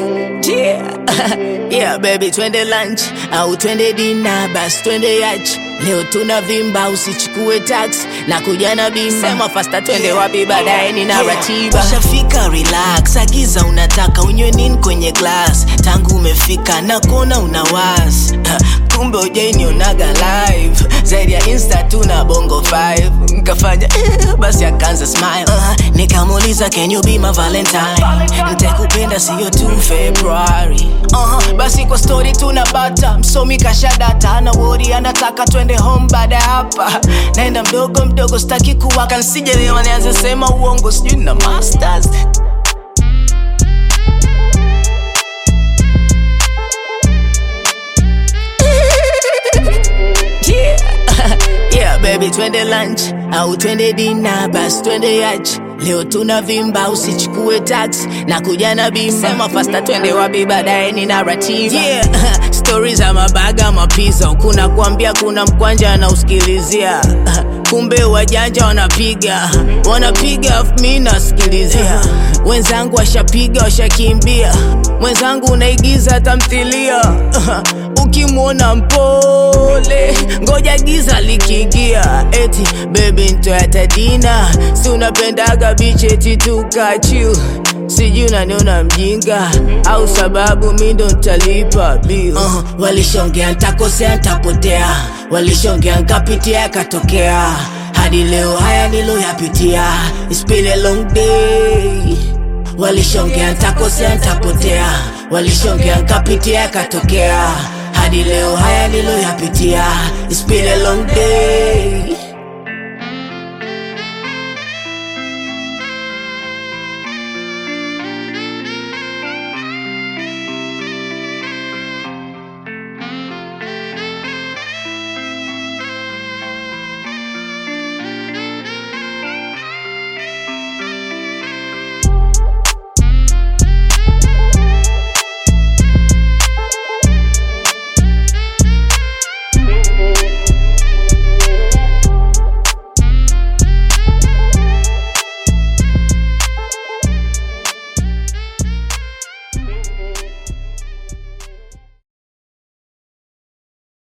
Yeah. yeah baby, twende lunch au twende dina, basi twende yach. Leo tuna vimba, usichukue tax na kuja na bima. Sema fasta, twende wapi baadaye, nina ratiba. Ushafika, relax, agiza unataka unywe nini kwenye glass. Tangu umefika na kuona una was kumbe ujainionaga live zaidi ya insta tu na bongo 5 nkafanya eh, basi akaanza smile uh, nikamuuliza can you be my valentine ntakupenda siyo tu februari uh, basi kwa story tuna bata msomi kashadata ana wori anataka twende home baada ya hapa naenda mdogo mdogo staki kuwaka nsijelewa nianze sema uongo sijui na masters Yeah. yeah baby, twende lunch au twende dina, basi twende yach. Leo tuna vimba, usichukue tax na kuja na bima. Sema fasta, twende wapi baadaye, nina ratiba. Yeah. Stories za mabaga mapiza, kuna kuambia kuna mkwanja anausikilizia kumbe wajanja wanapiga wanapiga afu mi nasikilizia wenzangu washapiga washakimbia mwenzangu unaigiza tamthilia ukimwona mpole ngoja giza likiingia eti bebi ntoyatadina si unapendaga bicheti tukachiu sijui unaniona mjinga au sababu mi ndo ntalipa bill uh, walishongea ntakosea ntapotea walishongea nkapitia yakatokea hadi leo haya niloyapitia It's been a long day walishongea ntakosea ntapotea walishongea nkapitia yakatokea hadi leo haya niloyapitia It's been a long day